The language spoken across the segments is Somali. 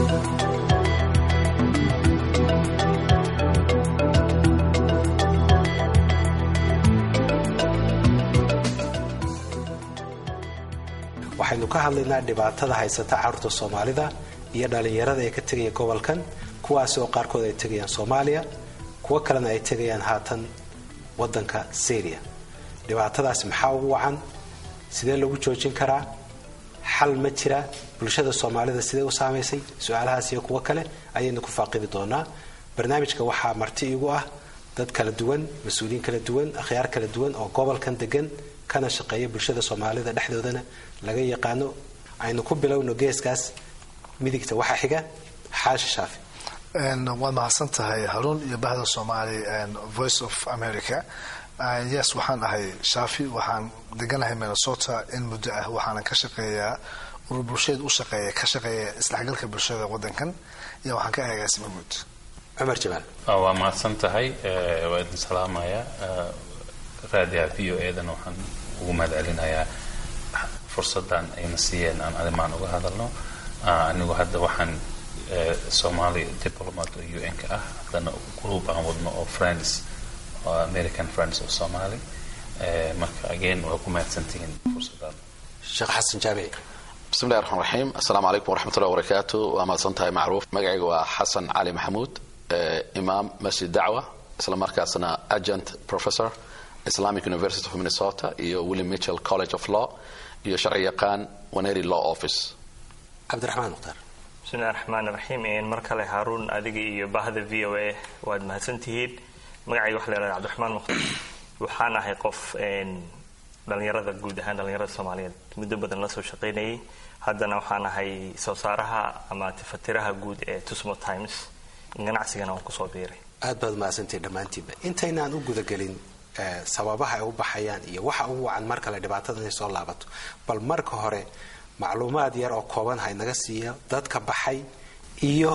waxaynu ka hadlaynaa dhibaatada haysata carruurta soomaalida iyo dhallinyarada ee ka tegaya gobolkan kuwaasi oo qaarkood ay tegayaan soomaaliya kuwo kalena ay tegayaan haatan wadanka syria dhibaatadaasi maxaa ugu wacan sidee lagu joojin karaa xal ma jira bulshada soomaalida sidee u saamaysay su-aalahaas iyo kuwo kale ayaynu ku faaqidi doonaa barnaamijka waxaa marti igu ah dad kala duwan mas-uuliyiin kala duwan akhyaar kala duwan oo gobolkan degan kana shaqeeya bulshada soomaalida dhexdoodana laga yaqaano aynu ku bilowno geeskaas midigta waxaa xiga xaashi shaafi waad mahadsan tahay haruun iyo bahda soomaali voice of america yes waxaan ahay shaafi waxaan deganahay minnesota in muddo ah waxaana ka shaqeeyaa urur bulsheed u shaqeeya ka shaqeeya isdhexgalka bulshada wadankan iyo waxaan ka agaasima guud cumar jamaal waa mahadsan tahay waa idin salaamaya raadiyaha v o edana waxaan ugu mahad celinayaa fursadan ayna siiyeen aan arrimaan uga hadalno anigu hadda waxaan somali diplomat oo u n ka ah haddana group aan wadno oo friends oo american friends of somali marka again waa ku mahadsantihiin fursadan sheekh xasan jaamici bismillahi raxmaan raxiim assalaamu calaykum waraxmatullahi wabarakaatu waa mahadsan tahay macruuf magacayga waa xasan cali maxamuud imaam masjid dacwa isla markaasna agent professor islamic university of minnesota iyo william mitchell college of law iyo sharci yaqaan waneri law office cabdiraxmaan mukhtaar bismillahi raxmaan raxiim mar kale haaruun adiga iyo bahda v o a waad mahadsantihiin magacayga waxa la yhahda cabdiraxmaan mukhtaar waxaan ahay qof dhalinyarada guud ahaan dhalinyarada soomaaliyeed muddo badan la soo shaqaynayay haddana waxaan ahay soo saaraha ama tifatiraha guud ee tusmo times ganacsigana waan kusoo biiray aad baad mahadsantihi dhammaantiinba intaynaan u gudagelin sababaha ay u baxayaan iyo waxa ugu wacan mar kale dhibaatada inay soo laabato bal marka hore macluumaad yar oo kooban ha inaga siiya dadka baxay iyo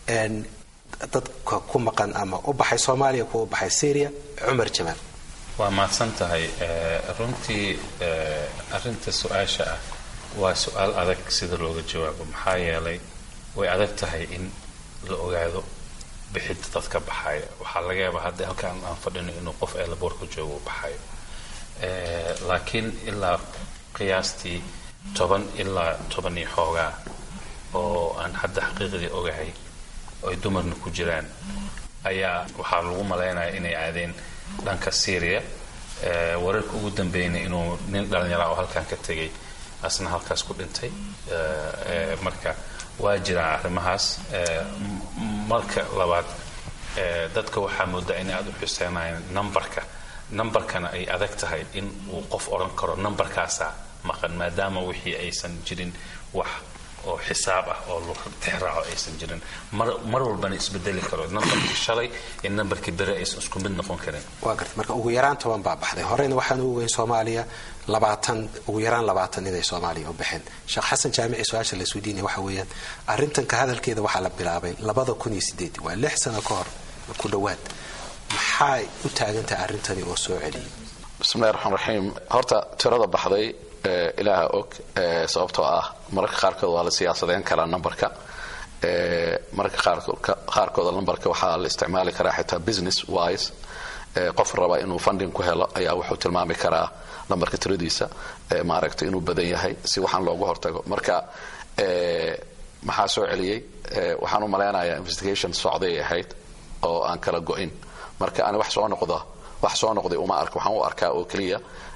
dadka ku maqan ama u baxay soomaaliya kuwa u baxay syria cumar jamaal waa mahadsan tahay runtii arinta su-aasha ah waa su-aal adag sida looga jawaabo maxaa yeelay way adag tahay in la ogaado bixidda dadka baxaya waxaa laga yaabaa hadda halkaan aan fadhino inuu qof eelaboorka joogo u baxayo laakiin ilaa qiyaastii toban ilaa toban iyo xoogaa oo aan hadda xaqiiqdii ogahay ay dumarna ku jiraan ayaa waxaa lagu malaynaya inay aadeen dhanka syria wararka ugu dambeeyna inuu nin dhalinyara oo halkaan ka tegay asna halkaas ku dhintay marka waa jiraan arrimahaas marka labaad dadka waxaa moodaa inay aada u xuseenayaan numberka numberkana ay adag tahay in uu qof odhan karo numberkaasaa maqan maadaama wixii aysan jirin wax oo xisaab ah oo tixraaco aysan jirin mar walbana isbedeli karo numberkii shalay iyo numberkii bere aysan isku mid noqon karin waa garta marka ugu yaraan toban baa baxday horeyna waxaan u ogeyn soomaaliya labaatan ugu yaraan labaatan inay soomaaliya u baxeen sheekh xasan jaamici su-aasha la isweydiinaya waxa weeyaan arrintan ka hadalkeeda waxaa la bilaabay labada kun iyo sideed waa lix sano ka hor ku dhowaad maxay u taagantahay arrintani oo soo celiyay bismillahi raxmaan raxiim horta tirada baxday ilaaha og sababtoo ah mararka qaarkood waa la siyaasadeyn karaa numberka mararka qaarkooda numberka waxaa la isticmaali karaa xitaa business wise qof raba inuu funding ku helo ayaa wuxuu tilmaami karaa numberka tiradiisa maaragtay inuu badan yahay si waxaan loogu hortago marka maxaa soo celiyey waxaan u malaynayaa investigation socday ahayd oo aan kala go-in marka ani wax soo noqda wax soo noqday uma arka waxaan u arkaa oo keliya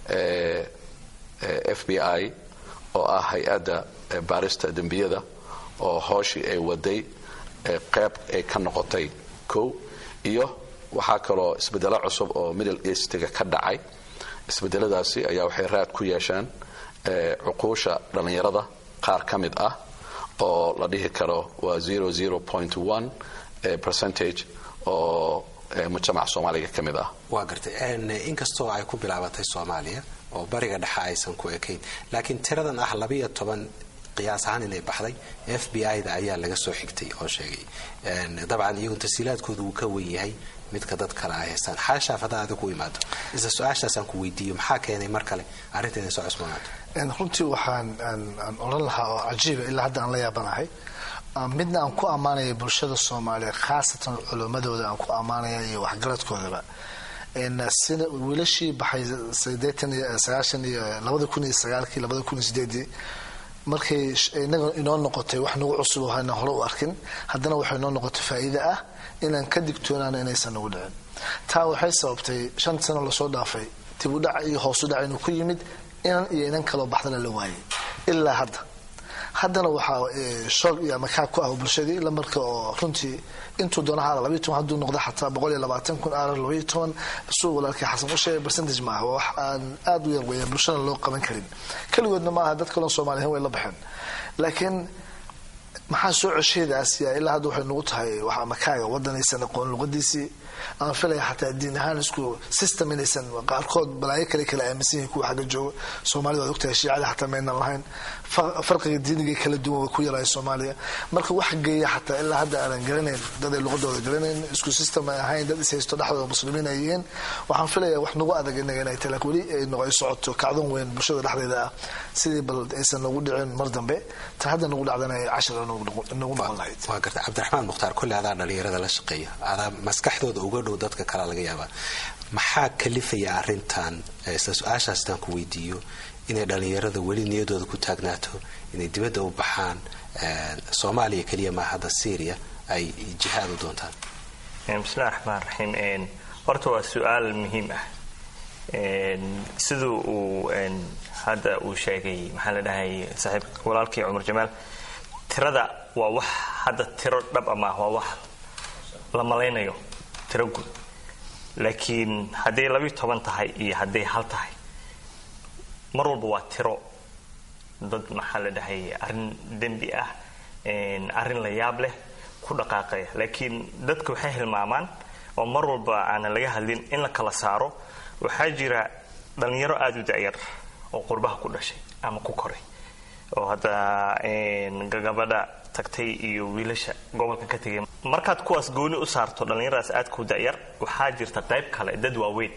f b i oo ah hay-adda baarista dembiyada oo hooshii ay waday qeyb ay ka noqotay kow iyo waxaa kaloo isbedelo cusub oo middle eastiga ka dhacay isbedeladaasi ayaa waxay raad ku yeesheen cuquusha dhallinyarada qaar ka mid ah oo la dhihi karo waa percentage oo mujtamaca soomaaliga ka mid ah waa gartay inkastoo ay ku bilaabatay soomaaliya oo bariga dhexe aysan ku ekayn laakiin tiradan ah labiiyo toban qiyaas ahaan inay baxday f b i da ayaa laga soo xigtay oo sheegay dabcan iyagu tasiilaadkooda wuu ka wen yahay midka dad kale ay haystaan xaashaaf haddaa adig ku imaado isla su-aashaasaan ku weydiiyo maxaa keenay mar kale arrinta inay soo cusboonaato runtii waxaan aan odhan lahaa oo cajiiba ilaa hadda aan la yaabanahay midna aan ku ammaanaya bulshada soomaaliya khaasatan culimmadooda aan ku ammaanaya iyo waxgaradkoodaba sida wiilashii baxay sideetan iyo sagaashan iyo labada kun iyo sagaalkii labada kun iyo sideedii markay inaga inoo noqotay wax nagu cusub oo hayna hore u arkin haddana waxay inoo noqotay faa'iide ah inaan ka digtoonaano inaysan nagu dhicin taa waxay sababtay shan sano lasoo dhaafay dib u dhac iyo hoosu dhac inuu ku yimid inan iyo inan kaloo baxdana la waayay ilaa hadda haddana waxaa shoog iyo amakaa ku ah bulshadii lamarka oo runtii intuu doona ha labaiy toban hadduu noqdo xataa boqol iyo labaatan kun aarar labaiyo toban suu walaalkii xasan u sheegay percentage maaha waa wax aan aada u yar weeyaan bulshada loo qaban karin keligoodna ma aha dad kaloo soomaaliyan way la baxeen laakiin maxaa soo cesheedaasiya ilaa hadda waxay nagu tahay wax amakaaga wadanaysan aqoon luqadiisii aan filaya xataa diin ahaan isku system inaysan qaarkood balaayo kale kala aaminsan yihin kuwa xagga jooga soomaalida waad ogtahay shiicada xataa maynan lahayn farqiga diiniga kala duwan way ku yaraayo soomaaliya marka wax geeya xataa ilaa hadda aanan garanayn dad ay luqadooda garanayn isku system ay ahayn dad ishaysto dhexdooda muslimiin ay yihiin waxaan filaya wax nagu adag inaga inay tahay laakiin weli ay noqoy socoto kacdon weyn bulshada dhexdeeda ah sidii bal aysan nagu dhicin mar dambe ta hadda nagu dhacdana ay cashar nagu noqon lahayd waa garta cabdiraxmaan mukhtaar kolley adaa dhalinyarada la shaqeeya adaa maskaxdooda uga dhow dadka kalea laga yaabaa maxaa kalifaya arintan isla su-aashaas intaan ku weydiiyo inay dhalinyarada weli niyadooda ku taagnaato inay dibadda u baxaan soomaaliya keliya maa hadda syria ay jihaad u doontaan bismillahi raxmaan raxiim horta waa su-aal muhiim ah siduu uu hadda uu sheegay maxaa la dhahay saaxiib walaalkii cumar jamaal tirada waa wax hadda tiro dhab ama ah waa wax la malaynayo tiro guud laakiin hadday labiyo toban tahay iyo hadday hal tahay mar walba waa tiro dad maxaa la dhahay arrin dembi ah arrin la yaab leh ku dhaqaaqaya laakiin dadka waxay hilmaamaan oo mar walba aanan laga hadlin in la kala saaro waxaa jira dhalinyaro aada u da'yar oo qurbaha ku dhashay ama ku koray oo hadda gabadha tagtay iyo wiilasha gobolkan ka tegay markaad kuwaas gooni u saarto dhallinyaradaas aad ku da'yar waxaa jirta qayb kale dad waaweyn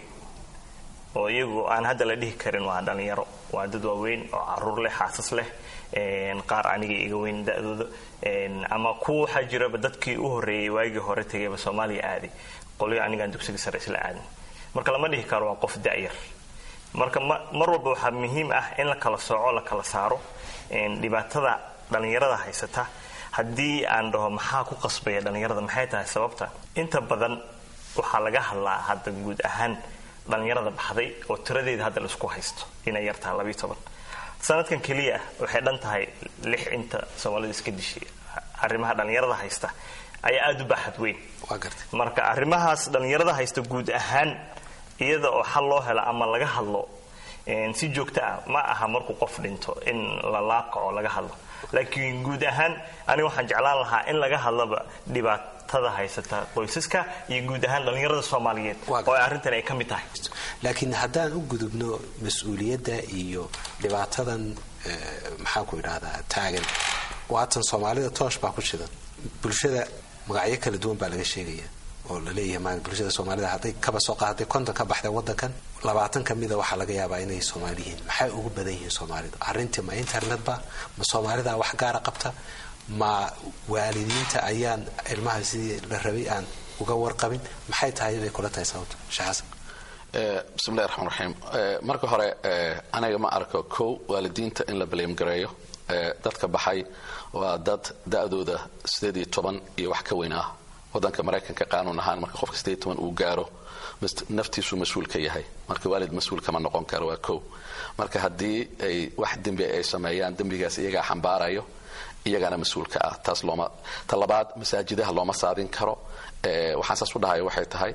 oo iyagu aan hadda la dhihi karin waa dhallinyaro waa dad waaweyn oo caruur leh xaasas leh qaar aniga iga weyn da-dooda ama kuwa waxaa jiraba dadkii u horreeyay waagii hore tegayba soomaaliya aaday qolyo anigaan dugsiga sare isla aadin marka lama dhihi karo waa qof da'yar marka mar walba waxaa muhiim ah in la kala sooco la kala saaro dhibaatada dhallinyarada haysata haddii aan dhaho maxaa ku qasbaya dhallinyarada maxay tahay sababta inta badan waxaa laga hadlaa hadda guud ahaan dhallinyarada baxday oo tiradeeda hadda laisku haysto inay yartaha labiyo toban sanadkan keliya ah waxay dhan tahay lix inta soomaalida iska dishay arrimaha dhallinyarada haysta ayaa aada u baaxad weyn marka arrimahaas dhallinyarada haysta guud ahaan iyada oo xal loo helo ama laga hadlo si joogto ah ma aha markuu qof dhinto in la laaqaco laga hadlo laakiin guud ahaan aniga waxaan jeclaan lahaa in laga hadlaba dhibaatada haysata qoysaska iyo guud ahaan dhallinyarada soomaaliyeed oo arrintan ay ka mid tahay laakiin haddaan u gudubno mas-uuliyadda iyo dhibaatadan maxaanku idhahdaa taagan waatan soomaalida toosh baa ku shidan bulshada magacyo kala duwan baa laga sheegaya oo laleeyahay bulshada soomaalida hadday kaba soo qaaday konton ka baxday wadankan labaatan kamida waxaa laga yaabaa inay soomaali yihiin maxay ugu badan yihiin soomaalidu arrintii ma internetba ma soomaalida wax gaara qabta ma waalidiinta ayaan ilmaha sidii la rabay aan uga warqabin maxay tahay bay kula tahay sababta sheekh xasan bismillahi raxmaan raxiim marka hore aniga ma arko kow waalidiinta in la baleemgareeyo dadka baxay waa dad da-dooda sideed iyo toban iyo wax ka weyn ah wadanka maraykanka qaanuun ahaan marka qofka sideed toban uu gaaro naftiisu mas-uul ka yahay marka waalid mas-uul kama noqon karo waa kow marka haddii ay wax dembi ay sameeyaan dembigaas iyagaa xambaarayo iyagana mas-uulka ah taas looma ta labaad masaajidaha looma saadin karo waxaan saas u dhahaya waxay tahay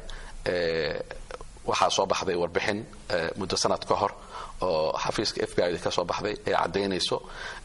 waxaa soo baxday warbixin muddo sanad ka hor oo xafiiska f b i ka soo baxday ee caddaynayso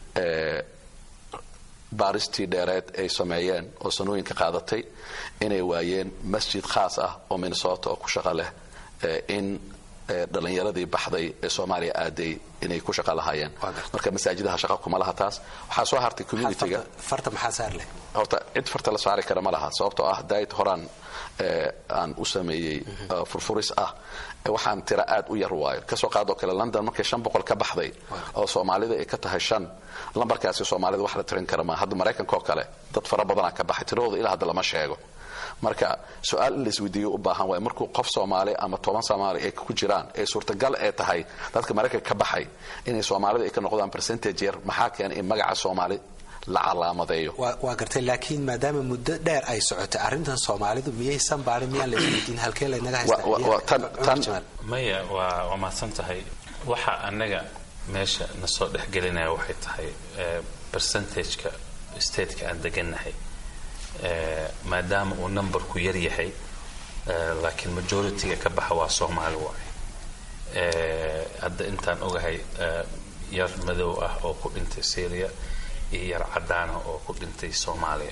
baaristii dheereed ay sameeyeen oo sanooyinka qaadatay inay waayeen masjid khaas ah oo minnesota oo ku shaqo leh in dhalinyaradii baxday ee soomaaliya aaday inay ku shaqa lahaayeen marka masaajidaha shaqa kuma laha taas waxaa soo hartay communitiga farta maxaa saar leh horta cid farta la saari kara ma laha sababtoo ah daayid horaan aan u sameeyey furfuris ah waxaan tira aad u yar waayo kasoo qaadoo kale london markay shan boqol ka baxday oo soomaalida ay ka tahay shan lambarkaasi soomaalida wax la tirin kara ma hadda maraykanka oo kale dad fara badanaa ka baxay tiradooda ilaa hadda lama sheego marka su-aal in laisweydiiyo u baahan waay markuu qof soomaali ama toban soomaali ay ku jiraan ee suurtagal ee tahay dadka maraykanka ka baxay inay soomaalida ay ka noqdaan percentage yar maxaa keena in magaca soomaali la calaamadeeyo waa gartay laakiin maadaama muddo dheer ay socotay arrintan soomaalidu miyaysan baarin miyaan la isweydiin halkee laynaga haystaa maya waa waa mahadsan tahay waxa annaga meesha na soo dhexgelinaya waxay tahay percentageka stateka aan degannahay maadaama uu numberku yar yahay laakiin majority-ga ka baxa waa soomaali waay hadda intaan ogahay yar madow ah oo ku dhintay syria iyo yar cadaana oo ku dhintay soomaaliya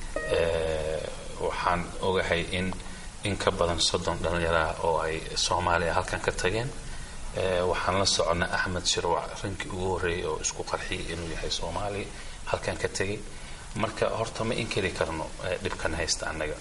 waxaan ogahay in in ka badan soddon dhallinyaraah oo ay soomaaliya halkan ka tageen waxaan la soconnay axmed shirwac rinkii ugu horreeyay oo isku qarxiyay inuu yahay soomaaliya halkan ka tegay marka horta ma inkari karno dhibkan haysta annaga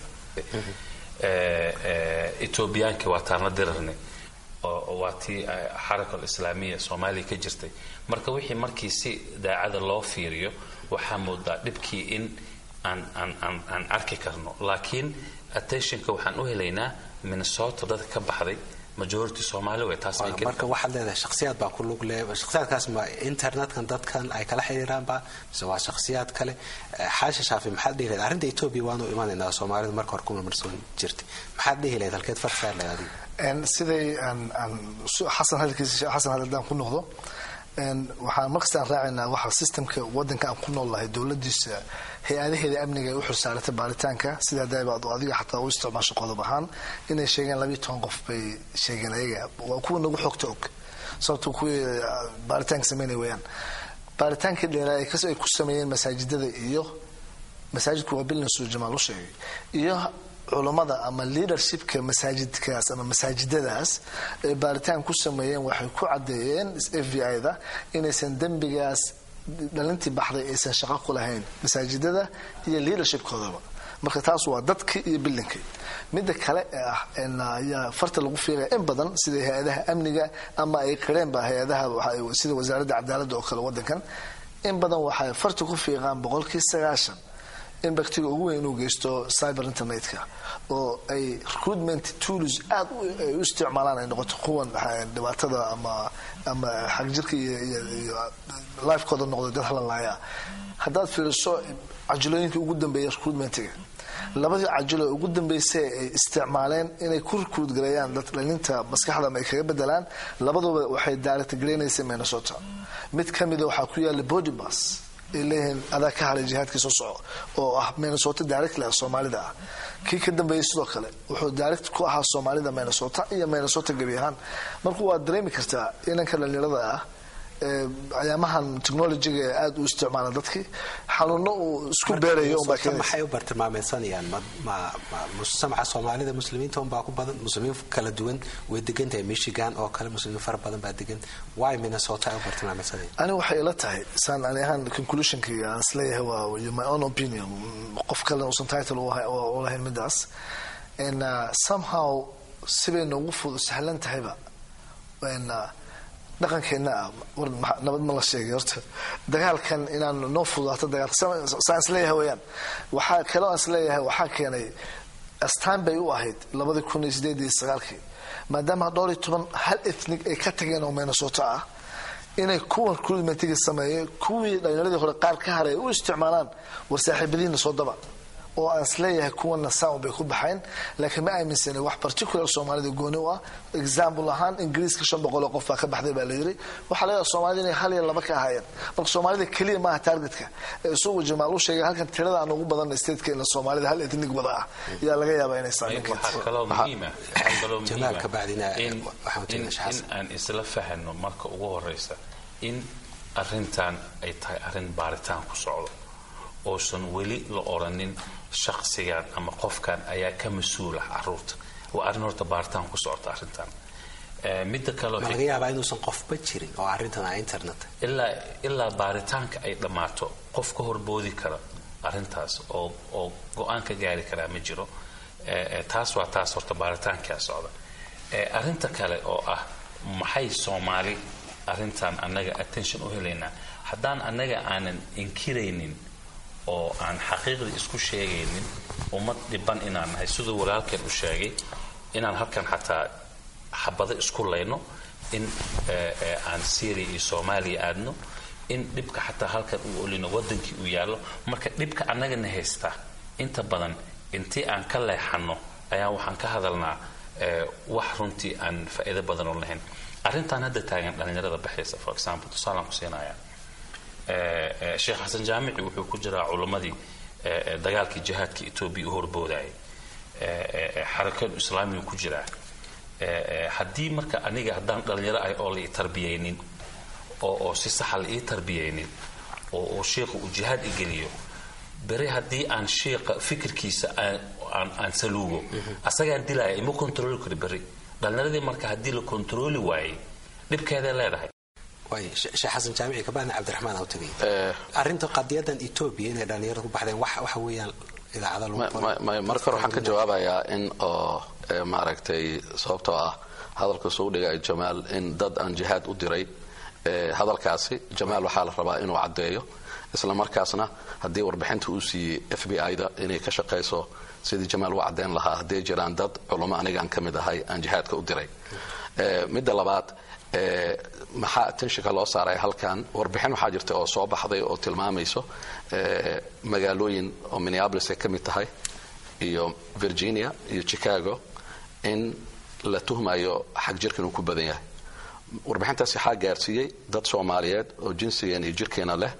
etoobiyaankii waa taan la dirarnay oo waa tii xaraka alislaamiya soomaaliya ka jirtay marka wixii markii si daacada loo fiiriyo waxaa moodaa dhibkii in aan aan aan aan arki karno laakiin attentionka waxaan u helaynaa minnesota dadka ka baxday majority soomaali way taas marka waxaad leedahay shakhsiyaad baa ku lug leh shakhsiyaadkaas ma internetkan dadkan ay kala xiriiraanba mise waa shakhsiyaad kale xaasha shaafi maxaad dhihi lahayd arrinta etoobiya waanu imanaynaa soomaalidu marka hore kuma marsoon jirtay maxaad dhihi lahayd halkeed far saar lahayd adiga siday xasan hadalkiisa xasan hadaldaan ku noqdo waxaan markastaan raacaynaa waxa systemka wadanka aan ku nool lahay dowladiisa hay-adaheeda amniga ay u xursaaratay baaritaanka sidaa daabaad adiga xataa u isticmaasho qodob ahaan inay sheegeen labiyo toban qof bay sheegeen ayaga waa kuwa nagu xogta og sababto kuwii baaritaanka sameynay weyaan baaritaankii dheeraa ay ku sameeyeen masaajidada iyo masaajidku waa bilnasu jamaal u sheegay iyo culammada ama leadershipka masaajidkaas ama masaajidadaas ay baaritaan ku sameeyeen waxay ku caddeeyeen f b i-da inaysan dembigaas dhalintii baxday aysan shaqo ku lahayn masaajidada iyo leadershipkoodaba marka taas waa dadkii iyo bilinkii midda kale ee ah ayaa farta lagu fiiqaya in badan sida hay-adaha amniga ama ay qireenba hay-adaha sida wasaaradda cadaaladda oo kale wadankan in badan waxay farta ku fiiqaan boqolkii sagaashan in baktiga ugu weyn inuu geysto cyber internetka oo ay recruitment tools aad ay u isticmaalaan ay noqoto kuwan dhibaatada ama ama xagjirka iyo lifekooda noqdo dad halanlaaya haddaad fiiriso cajilooyinka ugu dambeeya recruitmentiga labadii cajilo ugu dambeysay ay isticmaaleen inay ku recruit gareeyaan dad dhalinta maskaxda ama ay kaga bedelaan labaduba waxay direct gareynaysay minnesota mid ka mida waxaa ku yaala body bus ay leeyihiin adaa ka haray jihaadkii soo soco oo ah minnesota directly ah soomaalida ah kii ka dambeeyey sidoo kale wuxuu direct ku ahaa soomaalida minnesota iyo minnesota gebi ahaan marka waad dareemi kartaa inanka dhalinyarada ah ayaamahan technologyga aada u isticmaala dadkii xanuuno uu isku beerayo maxay u bartilmaameysanayaan mujtamaca soomaalida muslimiinta unbaa ku badan muslimiin kala duwan way degan tahay michigan oo kale muslimiin fara badan baa degan why minnesota ay u bartilmaameysanaya ani waxay ila tahay saan ani ahaan conclusionkii aan isleeyahay waa my own opinion qof kalena uusan title u lahayn midaas somehow sibay noogu fud sahlan tahayba dhaqankeenna ah war nabad ma la sheegay horta dagaalkan inaan noo fudaato dagaalka saan isleeyahay weyaan waxaa kaloo aan isleeyahay waxaa keenay astaan bay u ahayd labadii kun iyo sideed iyo sagaalkii maadaama dhowr iyo toban hal ethnig ay ka tageen oo minnesota ah inay kuwan recruitmentiga sameeyey kuwii dhalinyaradii hore qaar ka haray u isticmaalaan war saaxiibadiina soo daba oo aan isleeyahay kuwana sound bay ku baxayn laakiin ma aaminsana wax particular soomaalida gooni u ah example ahaan ingiriiska shan boqol oo qof baa ka baxday baa la yiri waxaa laga soomaalida inay hal iyo laba ka ahaayeen marka soomaalida keliya maaha targetka ee isugu jamaal u sheegay halkan tirada aan ugu badan statekeena soomaalida hal ethnic wada ah yaa laga yaabaa inay saameyn waxaa kaloo muhiima kaloo muhiima in aan isla fahano marka ugu horeysa in arintan ay tahay arrin baaritaan ku socdo oosan weli la oranin shaksigan ama qofkan ayaa ka mas-uula caruurta waa arrin horta baaritaan ku socota arrintan Eh, midda kaleo ma laga yaabaa inuusan qofba jirin oo arrintan a internet ilaa ilaa baaritaanka ay dhammaato qof ka horboodi kara arrintaas oo oo go-aan ka gaari karaa ma jiro Eh, eh, taas waa taas horta baaritaankaa socda Eh, arrinta kale oo ah maxay soomaali arrintan annaga attention u helaynaa haddaan annaga aanan inkiraynin oo aan xaqiiqdii isku sheegaynin ummad dhiban inaan nahay siduu walaalkeen u sheegay inaan halkan xataa xabado isku layno in eh, eh, aan syria iyo soomaaliya aadno in dhibka xataa halkan uu olino wadankii uu yaallo marka dhibka annagana haystaa inta badan intii aan ka leexano ayaa waxaan ka hadalnaa eh, wax runtii aan faa'iido badan oo lahayn arrintan hadda taagan dhallinyarada baxaysa for example tusaalaan ku siinaya Eh, eh, sheekh xasan jaamici wuxuu ku jiraa culimmadii eh, eh, dagaalkii jihaadka etoobiya u horboodayay Eh, eh, eh, xarakadu islaamigu ku jiraa Eh, eh, haddii marka aniga haddaan dhallinyaro ahay oo la ii tarbiyaynin oo oo si saxa la ii tarbiyaynin oo oo sheikhu uu jihaad i geliyo bere haddii aan sheikha fikirkiisa aan aan, aan saluugo asagaan dilaya ima kontrooli karo beri dhallinyaradii marka haddii la kontrooli waayey dhibkeeday leedahay waay she- sheekh xasan jaamici kabacdina cabdiraxmaan aa u tegay Eh, arrinta qadiyadan etoobiya inay dhallinyarada ku baxdeen wax waxa weeyaan idaacada lagu ma- qoro. ma- ma- marka hore waxaan ka jawaabayaa in oo eh, maaragtay sababtoo ah hadalka soo dhigay jamaal in dad aan jihaad u diray eh, hadalkaasi jamaal waxaa la rabaa inuu caddeeyo isla markaasna haddii warbixinta uu siiyey f b i da inay ka shaqayso sidii jamaal u caddeyn lahaa hadday jiraan dad culummo anigaan ka mid ahay aan jihaadka u diray Eh, midda labaad eh, maxaa attentionka loo saaray halkan warbixin waxaa jirta oo soo baxday oo tilmaamayso eh, magaalooyin oo minneapolis ay ka mid tahay iyo virginia iyo chicago in la tuhmayo xag jirka inuu ku badan yahay warbixintaas waxaa gaarsiiyey dad soomaaliyeed oo jinsigeena iyo jirkeena leh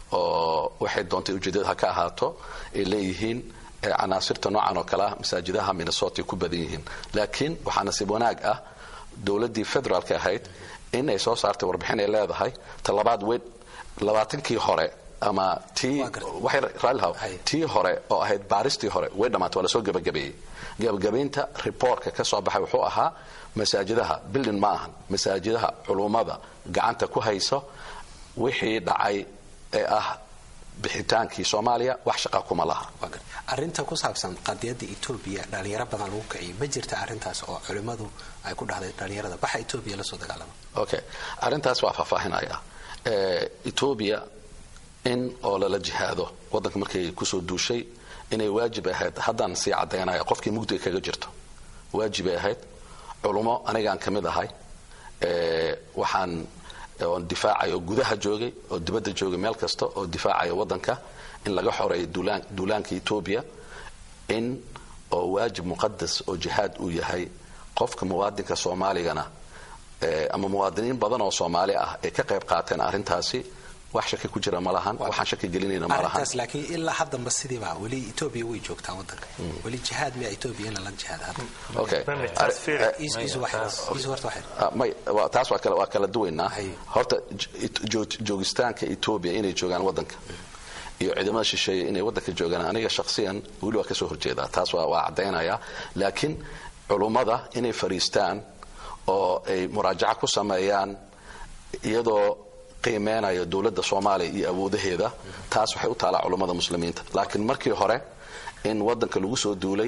oo waxay doontay ujeedada ha ka ahaato ay leeyihiin eh, canaasirta noocan oo kale ah masaajidaha minnesota ay ku badan yihiin laakiin waxaa nasiib wanaag ah dowladdii federaalka ahayd in ay soo saartay warbixin ay leedahay talabaad weyn labaatankii hore ama tii Waa gartay. waxay raallihaw Hay. tii hore oo ahayd baaristii hore way dhammaatay waa lasoo gebagabeeyey gebagabaynta reportka ka soo baxay wuxuu ahaa masaajidaha bildin ma ahan masaajidaha culummada gacanta ku hayso wixii dhacay ee ah bixitaankii soomaaliya wax shaqa kuma laha Waa gar- arrinta ku saabsan qadiyada etoobiya dhalinyaro badan lagu kiciyay ma jirta arrintaas oo culimmadu ay ku dhahday dhalinyarada baxa etoobiya la soo dagaalama okay arrintaas waa faahfaahinaya Eh, etoobiya in oo lala jihaado waddanka markay kusoo duushay inay waajib ahayd haddaan sii caddaynaya qofkii mugdiga kaga jirto waajibay ahayd culummo anigaan ka mid ahay Eh, waxaan oon difaacay oo gudaha joogay oo dibadda joogay meel kasta oo difaacaya waddanka in laga xoreeyo duulaan duulaanka etoobiya in oo waajib muqadas oo jihaad uu yahay qofka muwaadinka soomaaligana eh, ama muwaadiniin badan oo soomaali ah ay ka qayb qaateen arrintaasi wax shaki ku jira ma lahan waxaan shaki gelinayna ma lahan arrintaas laakiin ilaa haddanba sidiiba weli etoobiya way joogtaa waddanka weli jihaad miya etoobiya in lala jihaada hadda okay Mami, taas fiir. Eh, Is- is wax- is horta waxay Ah, may waa- taas waa kala waa kala duwaynaa Hay. horta j- jo- joogitaanka etoobiya inay joogaan waddanka iyo ciidamada shisheeye inay waddanka joogaan aniga shakhsiyan weli waa kasoo horjeedaa taas waa waa caddaynaya laakiin culummada inay fariistaan oo ay muraajaca ku sameeyaan iyadoo qiimeynayo dowladda soomaaliya iyo awoodaheeda taas waxay u taalaa culummada muslimiinta laakiin markii hore in waddanka lagu soo duulay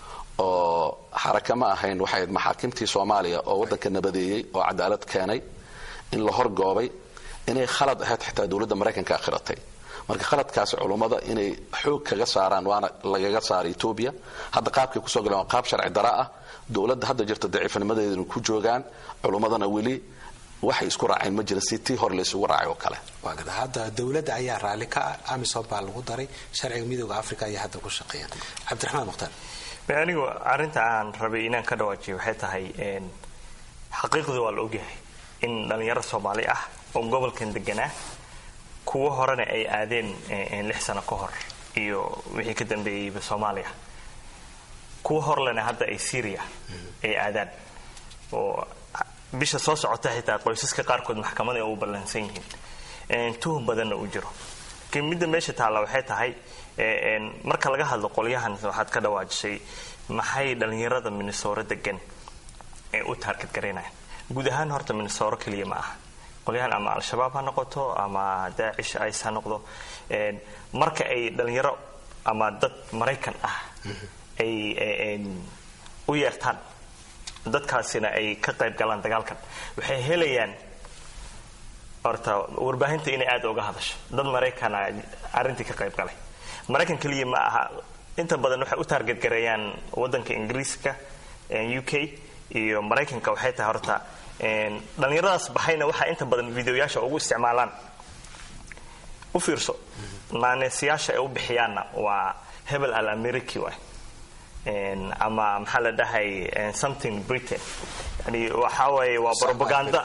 oo xaraka ma ahayn waxay ahayd maxaakimtii soomaaliya oo waddanka nabadeeyey oo cadaalad keenay in la horgoobay inay khalad ahayd xitaa dowladda maraykanka akhiratay marka khaladkaasi culummada inay xoog kaga saaraan waana lagaga saaray etoobiya hadda qaabkay kusoo galeen waa qaab sharci dara ah dowladda hadda jirta daciifnimadeedana ku joogaan culummadana weli waxay isku raaceen ma jira si tii hore laysugu raacay oo kale waa garta hadda dowladda ayaa raalli ka ah amisom baa lagu daray sharciga midooda africa ayaa hadda ku shaqeeya cabdiraxmaan mukhtaar Ma anigu arrinta aan rabay inaan ka dhawaajiyo waxay tahay een, xaqiiqdu waa la ogyahay in dhallinyaro soomaali ah oo gobolkan deganaa kuwo horena ay aadeen een, lix sano ka hor iyo wixii ka dambeeyeyba soomaaliya kuwa horlena hadda ay syria ay aadaan oo bisha soo socota xitaa qoysaska qaarkood maxkamada ay u ballansan yihiin een, tuhum badanna u jiro laakiin midda meesha taalla waxay tahay ee, een, marka laga hadlo qolyahan waxaad ka dhawaajisay maxay dhallinyarada minnesota degan ee u taarget garaynayaan guud ahaan horta minnesoro keliya ma aha qolyahan ama al-shabaab ha noqoto ama daacish ice ha noqdo marka ay dhalinyaro ama dad maraykan ah ay u yeertaan dadkaasina ay ka qayb galaan dagaalkan waxay helayaan horta warbaahinta inay aada uga hadasho dad maraykana arrintii ka qayb galay maraykan keliya ma aha inta badan waxay u taargetgareeyaan wadanka ingiriiska u k iyo maraykanka waxay tahay horta dhallinyaradaas baxayna waxaa inta badan videoyaasha ugu isticmaalaan u fiirso maaneesyaasha ay u bixiyaanna waa hebel al americi waay ama maxaa la dhahay something britain yani waxa waaye waa propaganda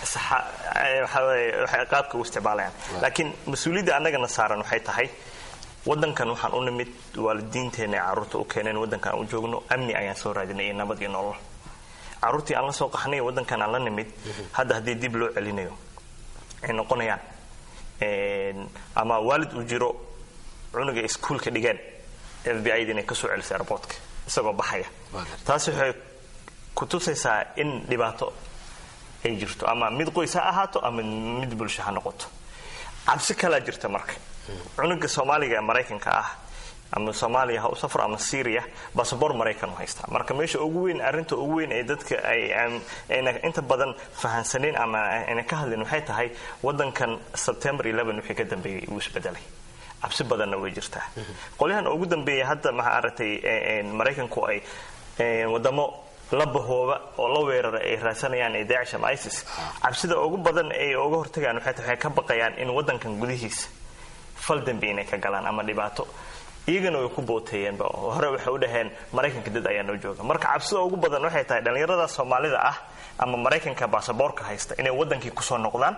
waxay qaabka u isticmaalayaan laakiin mas-uuliyadda annagana saaran waxay tahay wadankan waxaan u nimid waalidiinteena ay carruurta u keeneen wadankan aan u joogno amni ayaan soo raadinay iyo nabad iyo nolol carruurtii aan la soo qaxnay wadankan aan la nimid hadda haddii dib loo celinayo ay noqonayaan ama waalid uu jiro cunuga iskuolka dhigeen f b i da inay kasoo celisay airboortka isagoo baxaya taasi waxay ku tusaysaa in dhibaato ay jirto ama mid qoys ha ahaato ama mid bulsho ha noqoto cabsi kalaa jirta marka cunuga soomaaliga ee maraykanka ah ama soomaaliya ha u safro ama syria basaboor maraykan u haystaa marka meesha ugu weyn arrinta ugu weyn ee dadka ayna inta badan fahansaneen ama ayna ka hadleen waxay tahay wadankan september wixii ka dambeeyey uu isbedelay cabsi badanna way jirtaa qolyahan ugu dambeeya hadda maxaa aragtay maraykanku ay wadamo la bahooba oo la weerara ay raadsanayaan ee daacish ama isis cabsida ugu badan ay uga hortagaan waxay tahay waxay ka baqayaan in wadankan gudihiisa fal dambi inay ka galaan ama dhibaato iyagana way ku booteeyeenba hore waxay u dhaheen maraykanka dad ayaa noo jooga marka cabsida ugu badan waxay tahay dhallinyarada soomaalida ah ama maraykanka baasaboorka haysta inay wadankii kusoo noqdaan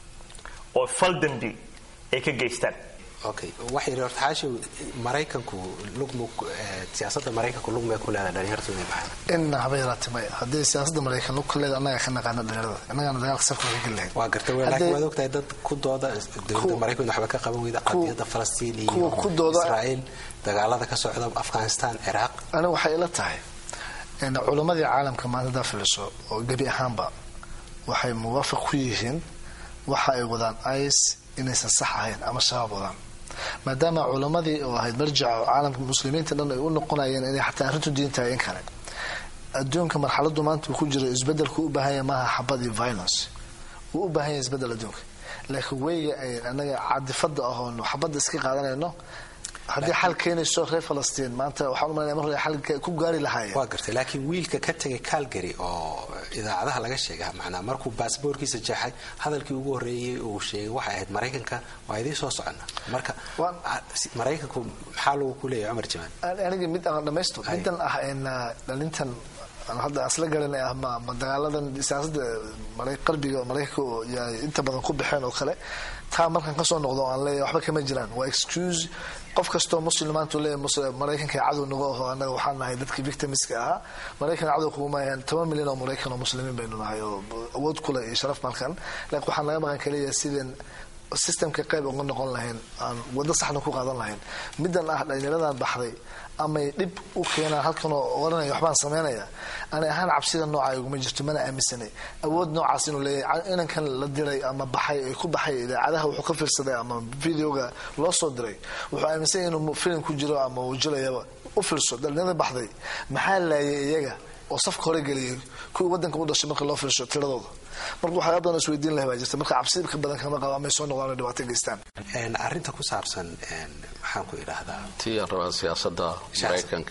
oo fal dambi ay ka geystaan okay waxay yidhi horta xaashi maraykanku lugmu siyaasadda maraykanku lugmay ku leedahay dhalinyartu inay baxaan inna haba yaraatay maya haddii siyaasadda maraykan lug ka leeda annaga ka naqaana dhalinyarada annagana dagaalka safka ka geli lahayn waa gartay wey laakiin waad ogtahay dad ku dooda dowladda maraykan waxba ka qaban weyda qadiyadda falastiin iyo israa'iil dagaalada ka socda afghanistan ciraaq aniga waxay ila tahay culammadii caalamka maanta haddaa filiso oo gebi ahaanba waxay muwaafaq ku yihiin waxa ay wadaan ice inaysan sax ahayn ama shabaab wadaan maadaama culammadii oo ahayd marjica caalamka muslimiinta dhan ay u noqonayeen inay xataa arrintu diin tahay in kale adduunka marxaladu maanta uu ku jiro isbedelku u baahanya maaha xabad iyo violence wuu u baahan yahay isbedel adduunka laakiin weyga ay anaga cadifada ahoon xabadda iska qaadanayno haddii xal keenayso reer falastiin maanta waxaan umalaya mar hore xal ku gaari lahaayeen waa gartay laakiin wiilka ka tegay calgary oo idaacadaha laga sheega macnaa markuu baasboorkiisa jeexay hadalkii ugu horreeyey uu sheegay waxay ahayd maraykanka waa idiin soo socona marka maraykanku maxaa lagu ku leeyahay cumar jamaan aniga mid aan dhamaysto midan ah dhalintan hadda asla garanay ah ma ma dagaaladan siyaasadda qarbiga maraykanka inta badan ku baxeen oo kale taa markaan kasoo noqdo aan leeyahay waxba kama jiraan waa excuse qof kastoo muslim maanta leeyahay maraykanka cadow nagu aho annaga waxaan nahay dadkii victimska ahaa maraykan cadow kuguma yahan toban milyan oo maraykan oo muslimiin baynu nahay oo awood kule iyo sharaf malkan laakiin waxaan laga maqan kaliya sideen systemka qayb uga noqon lahayn aan wado saxna ku qaadan lahayn midan ah dhalinyaradan baxday amay dhib u keenaan halkan oo oranaya waxbaan sameynaya ani ahaan cabsida nooca iguma jirto mana aaminsanay awood noocaas inuu leeyahay inankan la diray ama baxay ay ku baxay idaacadaha wuxuu ka fiirsaday ama videoga loo soo diray wuxuu aaminsan yahay inuu filim ku jiro ama uu jilayaba u fiirso dhalinyarada baxday maxaa laayay iyaga oo safka hore geliyay kuwii wadanka u dhashay marka loo fiirsho tiradooda marka waxyaaba badan isweydiin lahay baa jirta marka cabsi ka badan kama qabo amay soo noqdaan oo dhibaato geystaan arrinta ku saabsan maxaan ku idhaahdaa tii aan rabaa siyaasadda maraykanka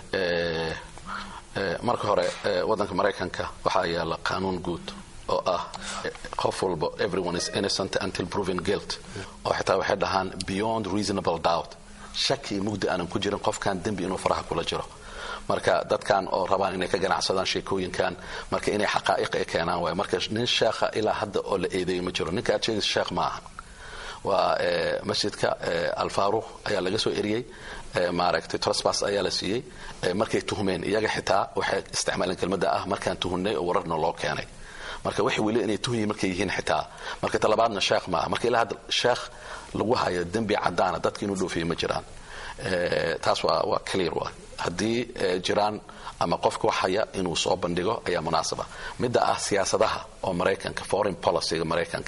marka hore wadanka maraykanka waxaa yaala qaanuun guud oo ah qof walba everyone is innocent until proven guilt oo xitaa waxay dhahaan beyond reasonable doubt shaki mugdi aanan ku jirin qofkan dembi inuu faraha kula jiro marka dadkan oo rabaan inay ka ganacsadaan sheekooyinkan marka inay xaqaa'iq ay keenaan waay marka nin sheekha ilaa hadda oo la eedeeyo ma jiro ninka aad sheegaysa sheekh ma aha waa masjidka alfaaruq ayaa laga soo eriyey maaragtay trosbas ayaa la siiyey markay tuhmeen iyaga xitaa waxay isticmaaleen kelmadda ah markaan tuhunnay oo wararna loo keenay marka waxay weli inay tuhyi markay yihiin xitaa marka talabaadna sheekh maaha marka ilaa hadda sheekh lagu hayo dembi cadaana dadka inuu dhoofiyo ma jiraan taas waa waa clear wa haddii jiraan ama qofka wax haya inuu soo bandhigo ayaa munaasaba midda ah siyaasadaha oo maraykanka foreign policyga maraykanka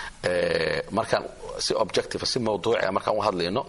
markaan si objective si mawduucia markaan u hadlayno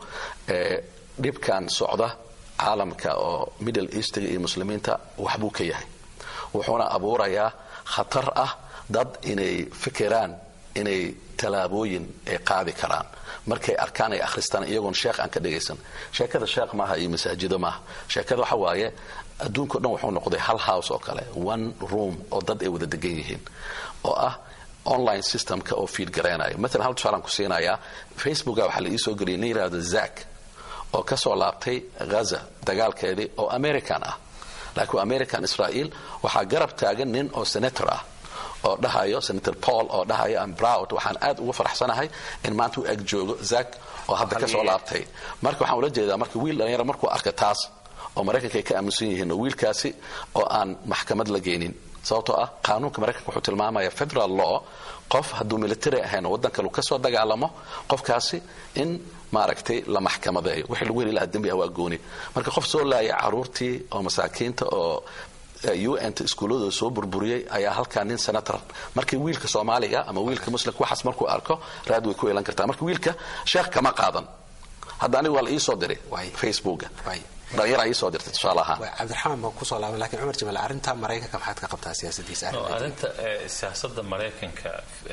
dhibkan socda caalamka oo middle eastiga iyo muslimiinta waxbuu ka yahay wuxuuna abuurayaa khatar ah dad inay fikiraan inay tallaabooyin ay qaadi karaan markay arkaan ay akhristaan iyagoon sheekh aan ka dhagaysan sheekada sheekh maaha iyo masaajido maaha sheekada waxa waaye adduunka o dhan wuxuu noqday hal house oo kale one room oo dad ay wada degan yihiin oo ah online systemka oo fiid garaynayo maalan hal tusaalaan ku siinayaa facebooka waxaa la iisoo geliyay nin yidhahdo zak oo ka soo laabtay ghaza dagaalkeedii oo american ah laakiin waa american israel waxaa garab taagan nin oo senator ah oo dhahayo senator paul oo dhahayo am proud waxaan aad ugu faraxsanahay in maanta u eg joogo zak oo hadda ka soo laabtay marka waxaan ula jeedaa marka wiil dhalinyaro markuu arka taas oo maraykanka ay ka aaminsan yihiin oo wiilkaasi oo aan maxkamad la geynin sababtoo ah qaanuunka maraykanka wuxuu tilmaamaya federal law qof hadduu military ahayn oo waddan kale uu ka soo dagaalamo qofkaasi in maaragtay la maxkamadeeyo wixii lagu heli lahaa dembi ah waa gooni marka qof soo laaya caruurtii oo masaakiinta oo un ta iskuulladooda soo burburiyey ayaa halkaa nin senator markii wiilka soomaaliga ama wiilka muslimka waxaas markuu arko raad way ku yeelan kartaa marka wiilka sheekh kama qaadan hadda aniga waa la iisoo diray facebooka dhalinyara iisoo dirtay tusaale ahaan cabdiraxmaan baan kusoo laaban lakin cumar jamaal arrinta maraykanka maxaad ka qabtaa siyaasadiisa arrinta siyaasada maraykanka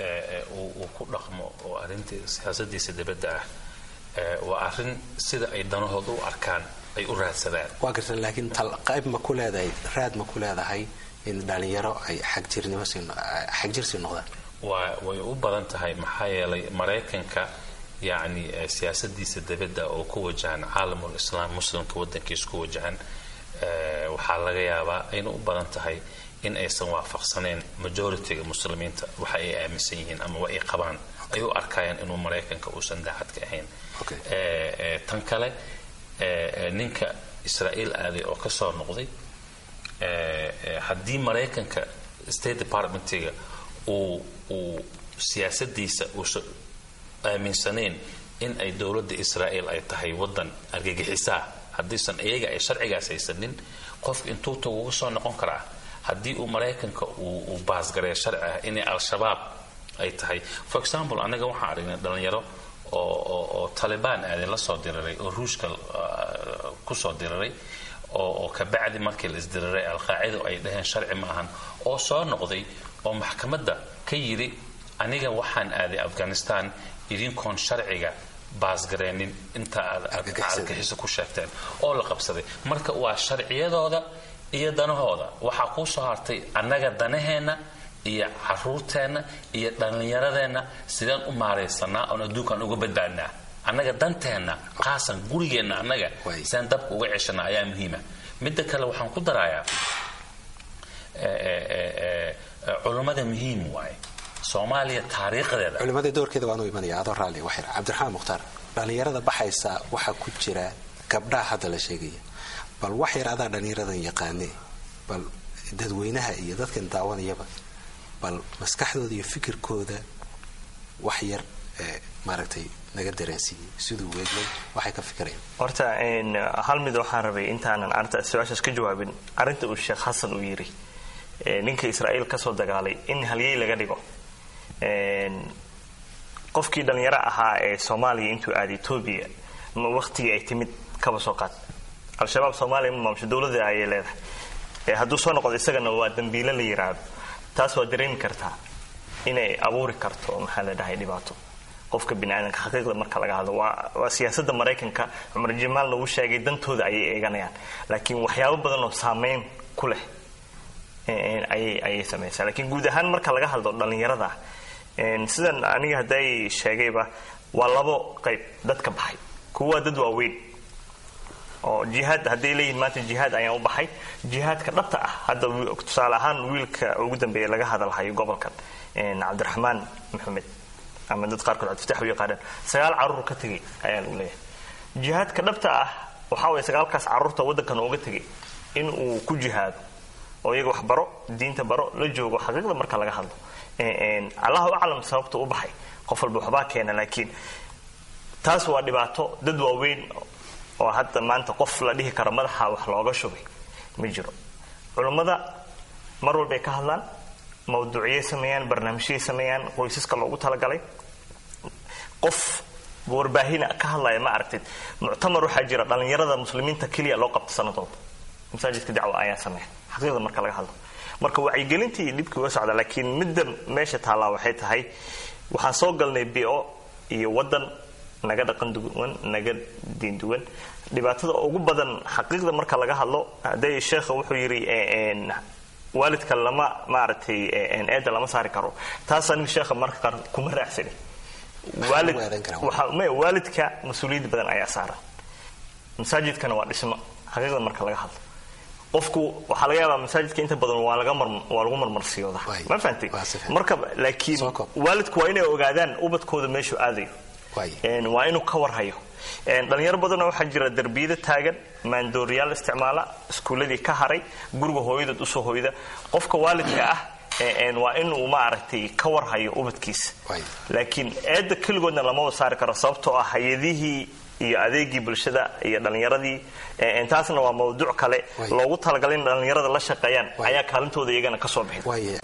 uu ku dhaqmo oo arrinta siyaasadiisa dibadda ah waa arrin sida ay danahooda u arkaan ay u raadsadaan waa garta laakiin qayb ma ku leedahay raad ma ku leedahay in dhalinyaro ay xagjirnimo xagjir sii noqdaan waa way u badan tahay maxaa yeelay maraykanka yacni siyaasadiisa dibadda oo ku wajahan caalamul islaam muslimka waddankiisa ku wajahan waxaa laga yaabaa ayna u badan tahay in aysan waafaqsaneen majority-ga muslimiinta waxa ay aaminsan yihiin ama wa ay qabaan ay u arkayaan inuu maraykanka uusan daacad ka ahayn tan kale ninka israa'iil aaday oo ka soo noqday haddii maraykanka state departmentiga uu uu siyaasadiisa uusan aaminsanayn in ay dowladda israa'iil ay tahay waddan argagixisaa haddiisan iyaga ay sharcigaas haysanin qofka intuu tagu uga soo noqon karaa haddii uu maraykanka uu baasgareeyo sharci ah inay al-shabaab ay tahay for example anaga waxaan aragnay dhalinyaro oo talibaan aadan la soo diriray oo ruushka kusoo diriray oo kabacdi markii la isdiriray alqaacido ay dhaheen sharci ma ahan oo soo noqday oo maxkamadda ka yidhi aniga waxaan aaday afghanistan idinkoon sharciga baasgareenin inta aad argagixiso ku sheegteen oo la qabsaday marka waa sharciyadooda iyo danahooda waxaa kuu soo hartay annaga danaheenna iyo caruurteenna iyo dhallinyaradeenna sideen u maaraysanaa oon adduunkaan uga badbaadnaa annaga danteenna qaasan gurigeenna annaga sideen dabka uga ceshanaa ayaa muhiima midda kale waxaan ku darayaa culummada muhiim waaye soomaaliya taariikhdeeda culimmada doorkeeda waanu imanaya adoo raalli waxyar cabdiraxmaan mukhtaar dhallinyarada baxaysa waxaa ku jira gabdhaha hadda la sheegaya bal wax yar adaa dhallinyaradan yaqaane bal dadweynaha iyo dadkan daawanayaba bal maskaxdooda iyo fikirkooda wax yar maaragtay naga dareensiiyey siduu weegay waxay ka fikirayaan horta hal mid waxaan rabay intaanan arinta su-aashaas ka jawaabin arrinta uu sheekh xasan uu yidhi ninka israa'iil ka soo dagaalay in halyey laga dhigo qofkii dhallinyaro ahaa ee soomaaliya intuu aaday etoobiya waqtigii ay timid kaba soo qaad al-shabaab soomaaliya ma maamusho dowladda ayay leedahay hadduu soo noqdo isagana waa dambiilo la yiraahdo taas waa dareemi kartaa inay abuuri karto maxaa la dhahay dhibaato qofka biniaadanka xaqiiqda marka laga hadlo waa siyaasada maraykanka cumar jamaal lagu sheegay dantooda ayay eeganayaan laakiin waxyaabo badan oo saameyn ku leh ayay samaysaa lakiin guud ahaan marka laga hadlo dhallinyarada sidan aniga hadday sheegayba waa labo qayb dadka baxay kuwa dad waaweyn oo jihaad hadday leeyihin maanta jihaad ayaan u baxay jihaadka dhabta ah hadda tusaale ahaan wiilka ugu dambeeya laga hadalhayo gobolkan cabdiraxmaan maxamed ama dad qaarkood cabdifatax u yaqaanaan sagaal carruur ka tegay ayaa lagu leeyahay jihaadka dhabta ah waxaa waye sagaalkaas carruurta waddankan ooga tegay in uu ku jihaado oo iyaga wax baro diinta baro la joogo xaqiiqda marka laga hadlo allahu aclam sababta u baxay qof walba waxbaa keena laakiin taas waa dhibaato dad waaweyn oo hadda maanta qof la dhihi karo madaxa wax looga shubay ma jiro culummada mar walbay ka hadlaan mawduuciyay sameeyaan barnaamijyay sameeyaan qoysaska loogu talagalay qof warbaahina ka hadlaya ma aragtid muctamar waxaa jira dhallinyarada muslimiinta keliya loo qabta sanadooda masaajidka dacwa ayaa sameeya xaqiiqda marka laga hadlo marka wacyigelintii iyo dhibkii waa socda laakiin midda meesha taallaa waxay tahay waxaan soo galnay bio iyo wadan naga dhaqan duwan naga diin duwan dhibaatada ugu badan xaqiiqda marka laga hadlo hadday sheekha wuxuu yidhi waalidka lama maaragtay eeda lama saari karo taas aniga sheekha marka qaar kuma raacsani waalid waxa maya waalidka mas-uuliyad badan ayaa saaran masaajidkana waa dhismo xaqiiqda marka laga hadlo qofku waxaa laga yaabaa masaajidka inta badan waa laga mar waa lagu marmarsiyooda ma fahantay marka laakiin waalidku waa inay ogaadaan ubadkooda meeshuu aadayo waa inuu ka warhayo dhalinyaro badanoo waxaa jira derbiyada taagan maandooriyaal isticmaala iskuuladii ka haray guriga hooyadood usoo hoyda qofka waalidka ah waa inuu maaragtay ka warhayo ubadkiisa laakiin eedda keligoodna lama wada saari karo sababtoo ah hay-adihii iyo adeegii bulshada iyo dhallinyaradii taasna waa mawduuc kale loogu talagalay in dhallinyarada la shaqeeyaan ayaa kaalintooda iyagana kasoo bixin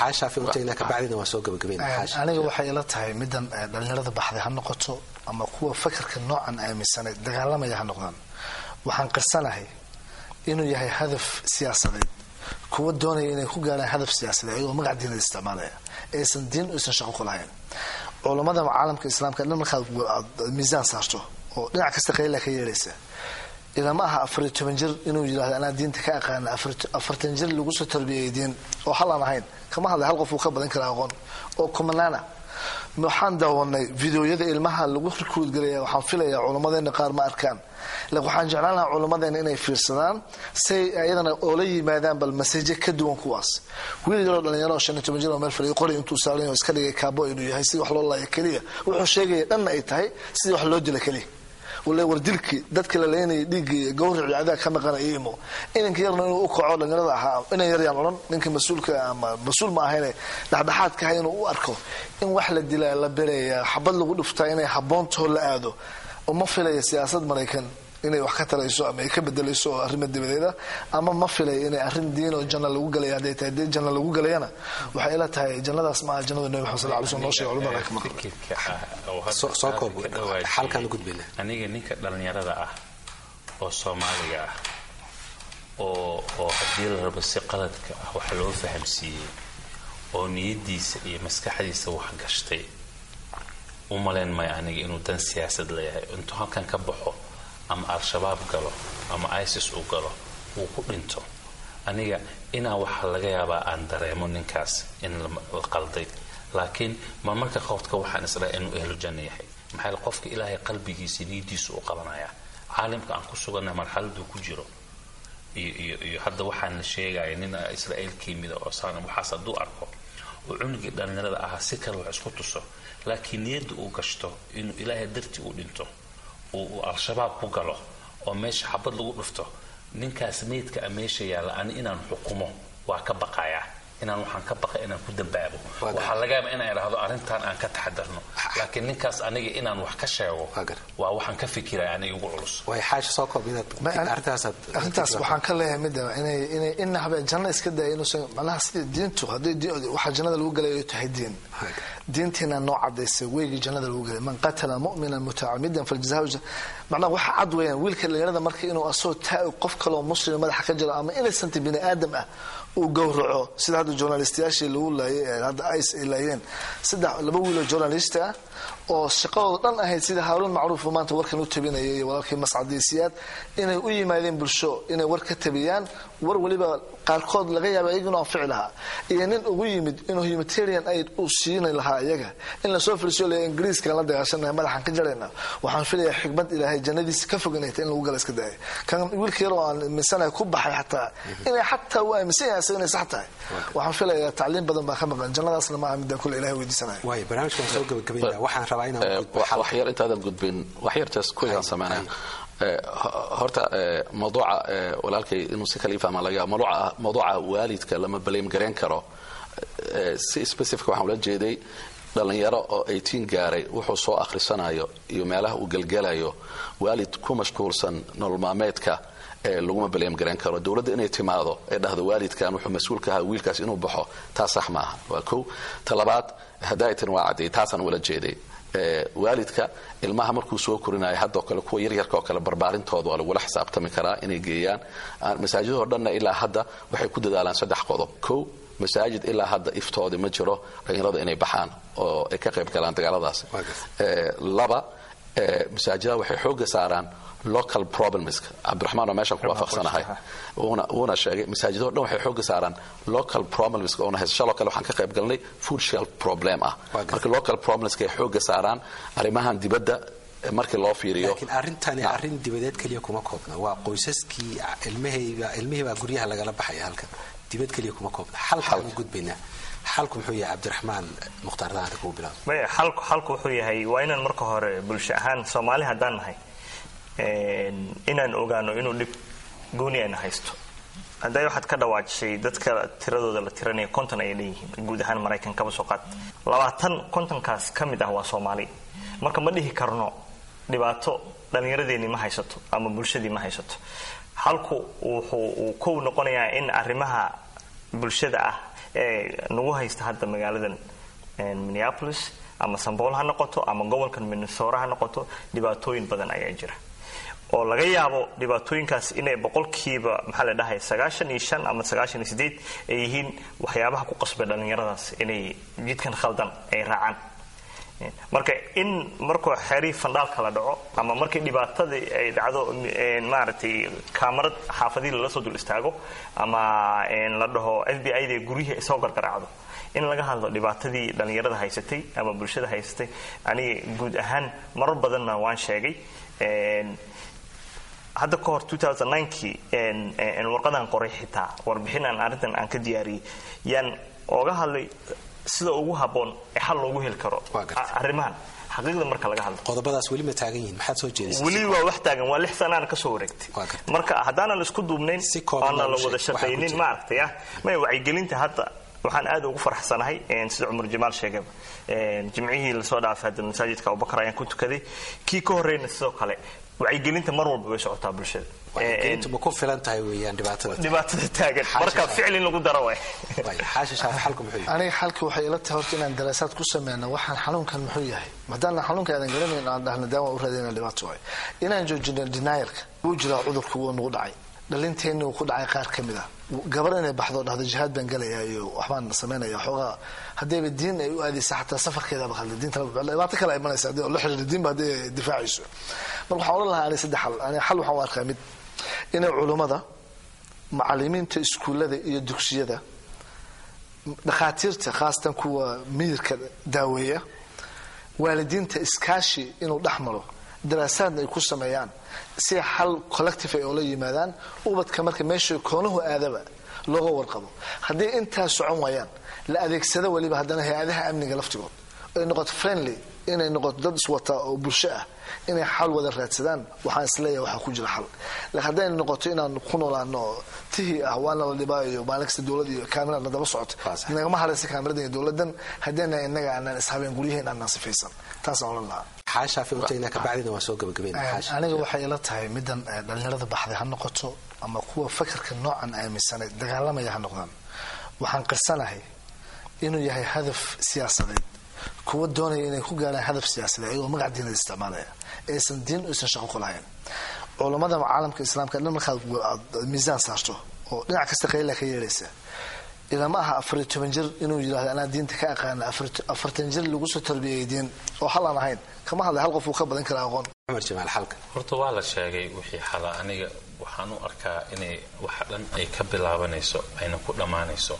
aniga waxay ila tahay middan dhallinyarada baxday ha noqoto ama kuwa fakarka noocan aaminsanay dagaalamaya ha noqdaan waxaan qirsanahay inuu yahay hadaf siyaasadeed kuwa doonaya inay ku gaarhaan hadaf siyaasadeed ayagoo magac diinada isticmaalaya aysan diin aysan shaqo ku lahayn culammada caalamka islaamka dhan markaad miisaan saarto oo dhinac kasta qayla ka yeelaysa ilama aha afariyo toban jir inuu yidhahdo anaa diinta ka aqaana afartan jir lagu soo tarbiyay diin oo hal aan ahayn kama hadlay hal qof uu ka badan kara aqoon oo kumanaana waxaan daawanay videoyada ilmaha lagu rikuud galaya waxaan filayaa culammadeena qaar ma arkaan laakiin waxaan jeclaan lahaa culammadeena inay fiirsadaan say ayadana oola yimaadaan bal maseje ka duwan kuwaas wiil yaroo dhalinyaro oo shan iyo toban jir oo meel fadhiyo qori intuu saaran iska dhigay kaabo inuu yahay sidii wax loo laaya keliya wuxuu sheegaya dhanna ay tahay sidii wax loo dila keliya wale war dilkii dadkii la leynayay dhiiggii gawricii adaa ka maqana iimo inanka yarna inuu u kaco dhalinyarada ahaa inan yaryaan odhan ninka mas-uulka ama mas-uul ma ahayne dhexdhexaadka ahay inuu u arko in wax la dilaa la bereeya xabad lagu dhuftaa inay haboontoo la aado uma filaya siyaasad maraykan inay wax ka tarayso ama ay ka bedelayso oo arrima dibadeeda ama ma filay inay arrin diin oo janna lagu galaya hadday tahay dee janna lagu galayana waxay ila tahay jannadaas ma aha jannada nabi maxamed sal lla alay slam noo sheegay culimada ka maqan aniga ninka dhallinyarada ah oo soomaaliga ah oo oo haddii la rabo si qaladka ah wax loo fahamsiiyey oo niyadiisa iyo maskaxdiisa wax gashtay u malayn maya aniga inuu dan siyaasad leeyahay intuu halkan ka baxo ama al-shabaab galo ama isis uu galo uu ku dhinto aniga inaa waxaa laga yaabaa aan dareemo ninkaas in la qalday laakiin marmarka qowdka waxaan isdhaha inuu ehlu janno yahay maxaa qofka ilaahay qalbigiisa niyadiisu u qabanaya caalimka aan ku suganna marxaladuu ku jiro iyo iyo iyo hadda waxaan la sheegaya nin israa'iil ka yimida oo saan waxaas hadduu arko oo cunugii dhallinyarada ahaa si kale wax isku tuso laakiin niyadda uu gashto inuu ilaahay dartii u dhinto uu al-shabaab ku galo oo meesha xabad lagu dhufto ninkaas meydka a meesha yaalla ani inaan xukumo waa ka baqayaa inaan waxaan ka baqay inaan ku dambaabo waxaa laga yaaba inaan idhaahdo arrintan aan ka taxadarno laakiin ninkaas aniga inaan wax ka sheego waa waxaan ka fikiraya aniga ugu culus arrintaas waxaan ka leeyahay mida inay inay ina habe janno iska daya inuusan macnaha sidii diintu hadday waxaa jannada lagu galay ay tahay diin diintiina noo cadaysay weygii jannada lagu galay man qatala mu'minan mutacamidan faljazaa macnaha waxa cad weeyaan wiilka dhalinyarada marka inuu asoo taa qof kaloo muslim madaxa ka jiro ama innocent bini aadam ah uu gowraco sida hadda journalistayaashii lagu laayay hadda ice ay laayeen saddex laba wiiloo journalist ah oo shaqadooda dhan ahayd sida haaruun macruuf maanta warkan u tabinayay iyo walaalkii mascadiisiyaad inay u yimaadeen bulsho inay war ka tabiyaan war weliba qaarkood laga yaaba iyaga inuu anfici lahaa iyo nin ugu yimid inuu humanitarian aid uu siini lahaa iyaga in lasoo filsiyo le ingiriiskaan la dagaashanahay madaxaan ka jarayna waxaan filayaa xikmad ilaahay jannadiisa ka fog inay tahay in lagu gala iska daaya kan wiilka yaroo aan aaminsanaya ku baxay xataa inay xataa uu aaminsan yahay asaga inay sax tahay waxaan filayaa tacliim badan baa ka maqan jannadaasna maaha midaan kule ilahay weydiisanaya waay barnaamijkan soo gabagabaynaa waxaan rabaa inaan wax yar intaadan gudbin wax yartaas kuigaan sameynaya horta mawduuca walaalkay inuu si kala ifahma laga mawduuca waalidka lama blame gareyn karo si specific waxaan ula jeeday dhallinyaro oo eighteen gaaray wuxuu soo akhrisanayo iyo meelaha uu gelgelayo waalid ku mashquulsan nolol maalmeedka ee laguma balyaam garan karo dowladda inay timaado ee dhahdo waalidkan wuxuu mas-uul ka ahaa wiilkaas inuu baxo taas sax maaha waa kow talabaad hadaa'itan waa caddeey taasaan wala jeeday waalidka ilmaha markuu soo korinayo haddoo kale kuwa yaryarka oo kale barbaarintooda waa lagula xisaabtami karaa inay geeyaan masaajidoo dhanna ilaa hadda waxay ku dadaalaan saddex qodob kow masaajid ilaa hadda iftoodi ma jiro dhalinyarada inay baxaan oo ay ka qayb galaan dagaaladaas laba masaajidada waxay xooga saaraan local problemska cabdiraxmaan oo meeshaan ku waafaqsanahay wuuna sheegay masaajidoo dhan waxay xooga saaraan local problemska oona haysa shaloo kale waxaan ka qayb galnay food shelf problem ah marka local problemska ay xooga saaraan arrimahan dibadda markii loo fiiriyo laakiin arrintani arrin dibadeed keliya kuma koobna waa qoysaskii ilmahayba ilmihiibaa guryaha lagala baxaya halkan dibad keliya kuma koobna xalkaan u gudbaynaa xalku muxuu yahay cabdiraxmaan mukhtaar daanta kugu bilaab maya xalku xalku wuxuu yahay waa inaan marka hore bulsho ahaan soomaali haddaan nahay inaan ogaano inuu dhib gooni ayna haysto hadday waxaad ka dhawaajisay dadka tiradooda la tiranaya konton ayay leeyihiin guud ahaan maraykan kaba soo qaad labaatan kontonkaas ka mid ah waa soomaali marka ma dhihi karno dhibaato dhallinyaradeenii ma haysato ama bulshadii ma haysato halku wuxuu uu kow noqonayaa in arrimaha bulshada ah ee nagu haysta hadda magaaladan minneapolis ama sambool ha noqoto ama gobolkan minnesora ha noqoto dhibaatooyin badan ayaa jira oo laga yaabo dhibaatooyinkaas inay boqolkiiba maxaa la dhahay sagaashan iyo shan ama sagaashan iyo sideed ay yihiin waxyaabaha ku qasbay dhallinyaradaas inay jidkan khaldan ay raacaan marka in markuu xeerihii fandhaalka la dhaco ama markii dhibaatadii ay dhacdo maaragtay kaamarad xaafadihii lala soo dul istaago ama la dhaho f b i da guryihii soo gargaraacdo in laga hadlo dhibaatadii dhallinyarada haysatay ama bulshada haysatay aniga guud ahaan marar badanna waan sheegay hadda ka hor kii warqadaan qoray xitaa warbixinaan arrintan aan ka diyaariyey yaan ooga hadlay sida ugu habboon ee xal loogu heli karo arrimahan xaqiiqda marka laga hadlo qodobadaas weli ma taagan yihiin maxaad soo jeedisay weli waa wax taagan waa lix sanaana kasoo wareegtay marka haddaanan isku duubnayn oona la wada shaqaynin maaragtay ah maya wacyigelinta hadda waxaan aad ugu farxsanahay sida cumar jamaal sheegaba jimcihii lasoo dhaafay hadda masaajidka abubakar ayaan ku tukaday kii ka horreyna sidoo kale wacyigelinta mar walba way socotaa bulshada wacyigelintu ma ku filan tahay weeyaan dhibaatada dhibaatada taagan marka ficil in lagu daro waay xaashi shaaf xalku muxuu yahay aniga xalka waxay ila tahay horta inaan daraasaad ku sameyno waxaan xanuunkan muxuu yahay maadaana xanuunka aadan garanayn aan dhahna daawa u raadayna dhibaato waay inaan joojino denialka wuu jiraa cudurku wuu nagu dhacay dhalinteenni uu ku dhacay qaar ka mid ah gabar inay baxdo dhahdo jihaad baan gelaya iyo waxbaan samaynaya xoogaa haddayba diin ay u aadaysa xataa safarkeedaba khalda diinta dhibaato kale ay imanaysa haddii la xiriira diinba haddii ay difaacayso marka waxaan odhan lahaa aniga saddex xal aniga xal waxaan u arkaa mid inay culummada macalimiinta iskuullada iyo dugsiyada dhakhaatiirta khaasatan kuwa miyirka daaweeya waalidiinta iskaashi inuu dhex maro daraasaadna ay ku sameeyaan si xal collective ay oola yimaadaan ubadka marka meesha koonuhu aadaba looga warqabo haddii intaa socon waayaan la adeegsado weliba haddana hay-adaha amniga laftigood ay noqoto friendly inay noqoto dad iswata oo bulsho ah inay xal wada raadsadaan waxaan isleeyahay waxaa ku jira xal laakiin hadday noqoto inaan ku noolaano tihii ah waana la dhibaayo maalin kasta dowlad iyo kaamiraad na daba socoto nagama haraysa kaamiradan iyo dowladan haddeena innaga aanaan ishabeen guryaheen aanaan sifaysan taasaan odhan lahaa xaashaafi utayna kabacdina waa soo gabagabeynaa aniga waxay ila tahay middan dhallinyarada baxday ha noqoto ama kuwa fakarka noocan aaminsanay dagaalamaya ha noqdaan waxaan qirsanahay inuu yahay hadaf siyaasadeed kuwa doonaya inay ku gaaraan hadaf siyaasadeed ayagoo magac diinada isticmaalaya aysan diin aysan shaqo ku lahayn culammada caalamka islaamka dhan markaad miisaan saarto oo dhinac kasta qayla ka yeelaysa ilama aha afariyo toban jir inuu yidhahdo anaa diinta ka aqaana afartan jir lagu soo tarbiyayay diin oo hal aan ahayn kama hadlay hal qof uu ka badan kara aqoon cumar jamaal xalka horta waa la sheegay wixii xala aniga waxaan u arkaa inay waxa dhan ay ka bilaabanayso ayna ku dhammaanayso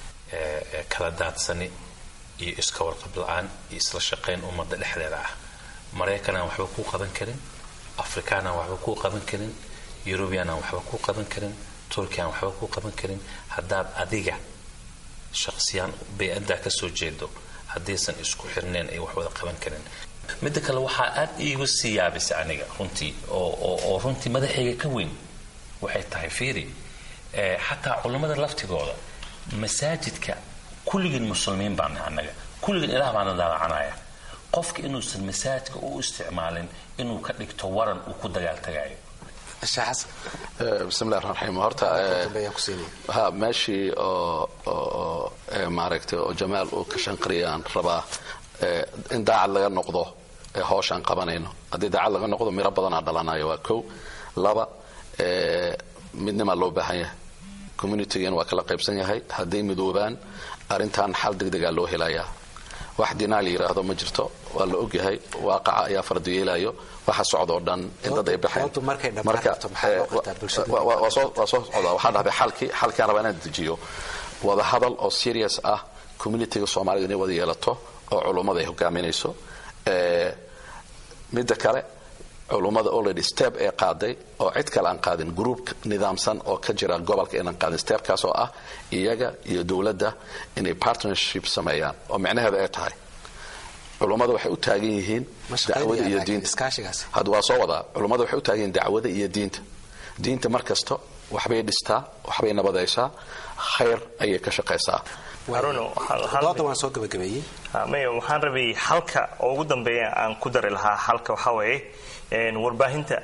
kala daadsani iyo iska warqab la-aan iyo isla shaqayn ummadda dhexdeeda ah maraykanaan waxba kuu qaban karin afrikaanaan waxba kuu qaban karin yurubiyanaan waxba kuu qaban karin turkiyan waxba kuu qaban karin haddaad adiga shaqsiyaan bay-addaa ka soo jeedo haddaysan isku xirneen ay wax wada qaban karin midda kale waxaa aad iigu sii yaabisa aniga runtii oo runtii madaxayga ka weyn waxay tahay fiiri xataa culammada laftigooda masaajidka kulligeen muslimiin baana annaga kulligan ilaah baana dalacanaya qofka inuusan masaajka u isticmaalin inuu ka dhigto waran uu ku dagaaltagayo sheekh xasan bismillahi raxmaan raxiim horta dambeeyaan ku siinaya ha meeshii oo oo ee maaragtay oo jamaal uu ka shanqariyaan rabaa ee in daacad laga noqdo ee hawshaan qabanayno haddii daacad laga noqdo miro badanaa dhalanayo waa kow laba ee midnimaa loo baahan yahay communitygan waa kala qaybsan yahay hadday midoobaan arrintan xal degdegaa loo helayaa wax dinaa la yidhaahdo ma jirto waa la ogyahay waaqaca ayaa fardiyeelayo waxa socdoo dhan in dad ay baxeen Doontu markay dhammaan rabto maxaa loo qabtaa bulshada? wa- wa- waa soo waa soo socdaa waxaa dhahday xalkii xalkiaan rabaa inaan dejiyo wada hadal oo serious ah communityga soomaalida inay wada yeelato oo culummada ay hogaaminayso ee midda kale culummada already step ee qaaday oo cid kale aan qaadin group nidaamsan oo ka jira gobolka inaan qaadin stepkaas oo ah iyaga iyo dowladda inay partnership sameeyaan oo micnaheeda ay tahay culummada waxay u taagan yihiin Ma shaqaynayaan dacwada iyo laakiin diinta iskaashigaasi. hadda waa soo wadaa culummada waxay u taagan yihiin dacwada iyo diinta diinta mar kasta waxbay dhistaa waxbay nabadaysaa khayr ayay ka shaqaysaa Haruno, hal- hal- dooda waan soo gabagabeeyey Ha, maya waxaan rabay halka oo ugu dambeeya aan ku dari lahaa halka waxaa weeye een, warbaahinta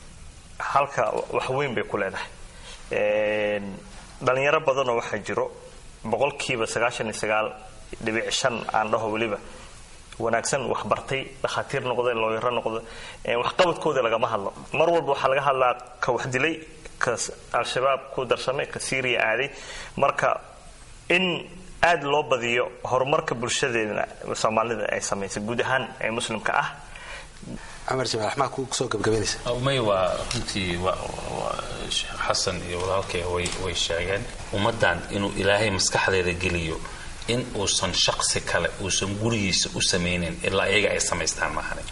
halka wax weyn bay ku leedahay Een, dhalinyaro badanoo waxaa jiro boqolkiiba sagaashan iyo sagaal dhibic shan aan dhaho weliba wanaagsan wax bartay dhakhaatiir noqday looyaro noqday een, waxqabadkooda lagama hadlo mar walba waxaa laga hadlaa ka wax dilay ka s- al-shabaab ku darsamay ka syria aaday marka in aad loo badiyo horumarka bulshadeedna soomaalida ay samaysay guud ahaan ee muslimka ah cumar jamaal waxmaa ku soo gabagabaynaysa may waa runtii wa- wa- sheekh xasan iyo walaalkay way way sheegeen ummaddan inuu ilaahay maskaxdeeda geliyo in uusan shaqsi kale uusan gurigiisa u samaynin ilaa iyaga ay samaystaan maahane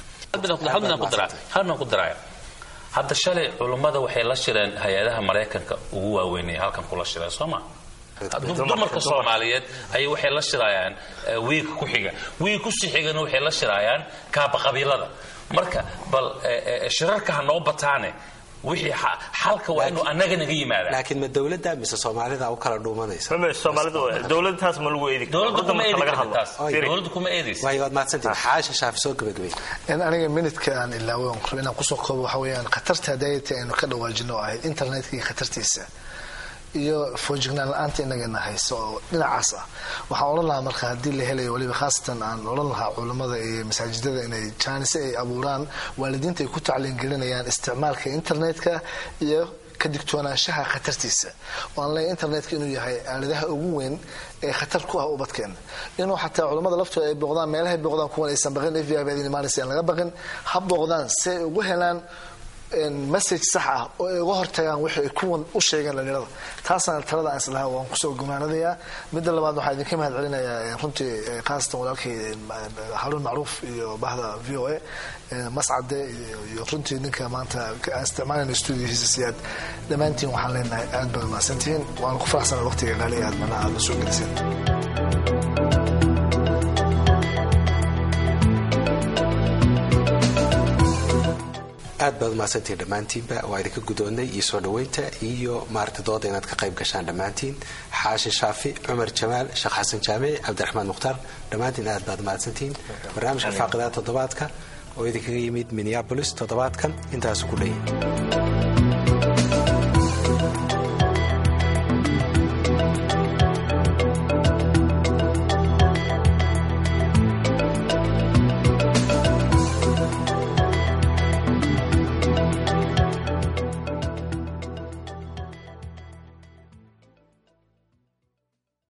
halnan ku daraya hadda shalay culummada waxay la shireen hay-adaha maraykanka ugu waaweynaya halkan kula shireen soo ma dumarka soomaaliyeed ayay waxay la shirayaan eh, wiigka ku xiga wiig ku sii xigana waxay la shirayaan kaaba qabiilada marka bal eh, eh, shirarka ha noo bataane wixii xa- xalka waa inuu annaga naga yimaada laakiin ma dowladda mise soomaalida u kala dhuumanaysa Mama, soomaalidu dowladtaas ma lagu eedi karo. dowladda kuma marka eedi laga karta hadlo. taas Firi. dowladda kuma eedaysa waayo waad mahadsantihin xaasha shaafi soo gabagabay in aniga minidka aan ilaaway oon rabo inaan kusoo koobo waxa weeyaan khatarta dayata aynu ka dhawaajino oo ahayd internetka iyo khatartiisa iyo foojignaan la-aanta inagana hayso oo dhinacaas ah waxaan odhan lahaa marka haddii la helayo weliba khaasatan aan odhan lahaa culammada iyo masaajidada inay jaanise ay abuuraan waalidiinta ay ku tacliin gelinayaan isticmaalka internetka iyo ka digtoonaanshaha khatartiisa oo aan leeyahay internetka inuu yahay aaladaha ugu weyn ee khatar ku ah ubadkeena inuu xataa culammada laftooda ay booqdaan meelahay booqdaan kuwan aysan baqin f b i baadin imaanaysa aan laga baqin ha booqdaan si ay ugu helaan message sax ah oo ay uga hortagaan wixii ay kuwan u sheegeen dhalinyarada taasana talada aan islahaa waan kusoo gumaanadayaa midda labaad waxaa idinka mahad celinayaa runtii khaasatan walaalkay haruun macruuf iyo bahda v o a mascade iyo runtii ninka maanta aan isticmaalayna studiohiisa siyaad dhammaantiin waxaan leenahay aad baad mahadsantihiin waana ku faraxsana waqtiga qaaliga aad mana aad la soo geliseen aad baad umahadsantihiin dhammaantiinba waa idinka gudoonnay iyo soo dhoweynta iyo maaragta dooda inaad ka qayb gashaan dhammaantiin xaashi shaafi cumar jamaal sheekh xasan jaamici cabdiraxmaan mukhtaar dhammaantiin aad baad umahadsantihiin barnaamijka faaqidada toddobaadka oo idinkaga yimid minneabolis toddobaadkan intaasu ku dhan